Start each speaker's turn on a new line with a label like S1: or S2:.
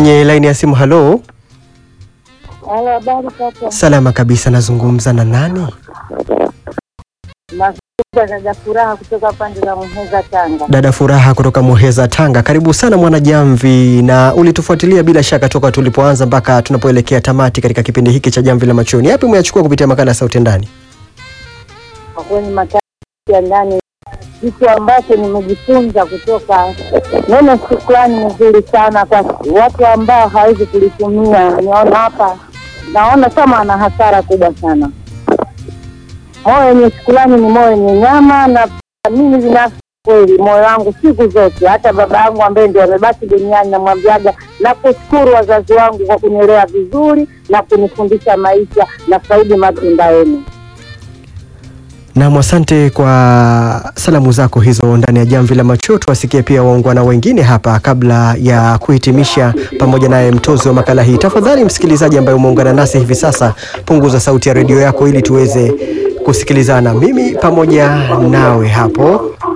S1: kwenye laini ya simu. Halo,
S2: Halo, habari kaka.
S1: salama kabisa. Nazungumza na nani?
S2: Nakuja dada Furaha kutoka pande za Muheza, Tanga.
S1: Dada Furaha kutoka Muheza, Tanga. Karibu sana Mwanajamvi, na ulitufuatilia bila shaka toka tulipoanza mpaka tunapoelekea tamati katika kipindi hiki cha Jamvi la Machoni. Yapi umeyachukua kupitia makala ya Sauti Ndani?
S2: Kwa kweli matatu ya ndani, kitu ambacho nimejifunza kutoka neno shukrani ni nzuri sana kwa watu ambao hawezi kulitumia. Niona hapa, naona kama ana hasara kubwa sana. Moyo wenye shukrani ni moyo wenye nyama, na mimi binafsi kweli moyo wangu siku zote, hata baba yangu ambaye ndio amebaki duniani, namwambiaga na kushukuru wazazi wangu kwa kunilea vizuri na kunifundisha maisha na faidi matunda yenu.
S1: Nam, asante kwa salamu zako hizo ndani ya Jamvi la Macho. Tuwasikie pia waungwana wengine hapa kabla ya kuhitimisha pamoja naye mtozi wa makala hii. Tafadhali msikilizaji ambaye umeungana nasi hivi sasa, punguza sauti ya redio yako ili tuweze kusikilizana mimi pamoja nawe hapo